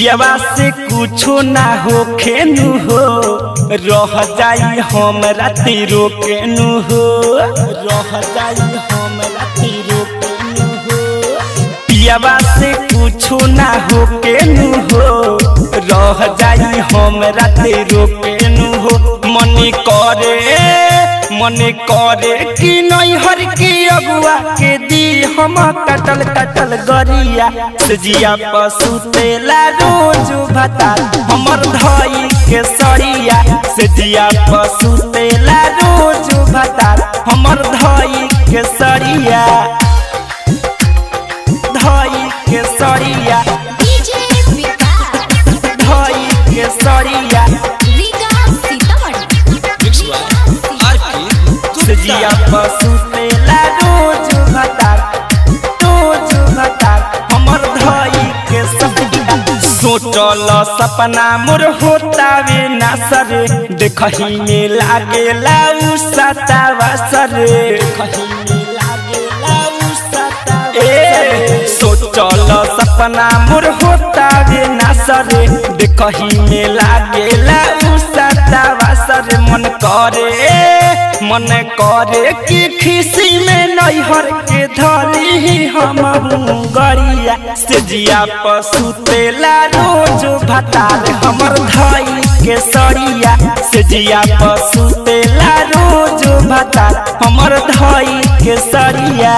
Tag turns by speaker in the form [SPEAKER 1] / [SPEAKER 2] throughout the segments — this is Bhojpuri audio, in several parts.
[SPEAKER 1] पियवा से कुछो ना हो खेनु हो रह जाई हम राति रोकेनु हो रह जाई हम राति रोकेनु हो पियवा से कुछो ना हो केनु हो रह जाई हम राति रोकेनु हो मन करे मन करे कि नैहर के अगुआ के दी हम कटल कटल गरिया सजिया पशु तेला रोज भता हमर धई के सरिया सजिया पशु तेला रोज भता हमर धई के सरिया धई के सरिया
[SPEAKER 2] डीजे विकास
[SPEAKER 1] धई के सरिया
[SPEAKER 2] रीगा सीतामढ़ी
[SPEAKER 1] सजिया पशु तेला रोज भतार रोज भतार हमर धई के सजिया सोचल सपना मोर होतावे ना सरे देखही में लागेला उ सतावा सरे देखही में लागेला उ सतावा ए सोचल सपना मोर होतावे ना सरे देखही में लागेला उ सतावा सरे मन करे मन करे कि खिसी में नैहर के धरी हम गरिया से जिया पशु तेला रोज भतार हमर धई के सरिया से जिया पशु तेला रोज भतार हमर धई के सरिया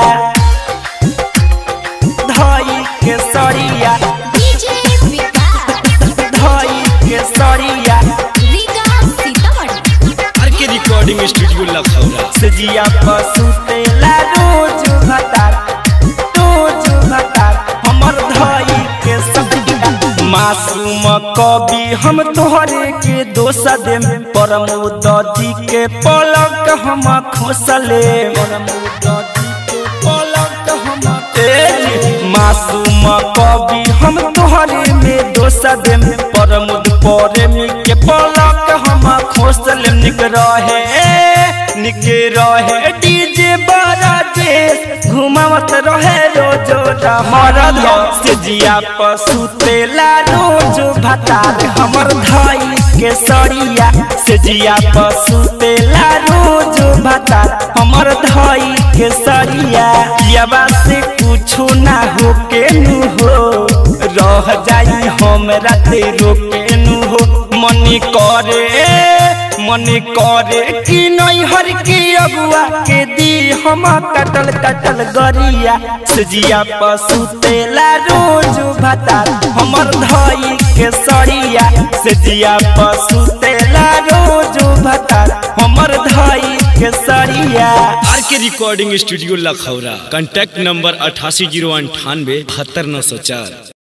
[SPEAKER 1] धई के सरिया
[SPEAKER 2] डीजे विकास
[SPEAKER 1] धई के सरिया
[SPEAKER 2] रीगा सीतामढ़ी
[SPEAKER 3] आर के रिकॉर्डिंग स्टूडियो लखौरा
[SPEAKER 1] सजिया पशु तेला रोज भतार रोज भतार हमर धई के सजिया मासूम कवि हम तोहरे के दोष देम परमोद जी के पलक हम खोसले परमोद जी के पलक हम तेज मासूम कवि हम तोहरे में दोष देम परमुद प्रेमी के पलक हम खोसल निक रहे निक रहे डीजे बड़ा देश घुमावत रहे रोज मरद से जिया पशु तेला रोज भतार हमर धई के सरिया से जिया पशु तेला रोज भतार हमर धई के सरिया पियवा से कुछो ना हो केनु हो रह जाई हम राते रोकेनु हो मन करे मन करे कि नैहर के अगुआ के दी हम कटल कटल गरिया सजिया पशु तेला रोज भतार हमर धई के सरिया सजिया पशु तेला रोज भतार हमर धई के सरिया
[SPEAKER 3] R K recording studio Lakhaura contact number अठासी जीरो अंठानवे बहत्तर नौ सौ चार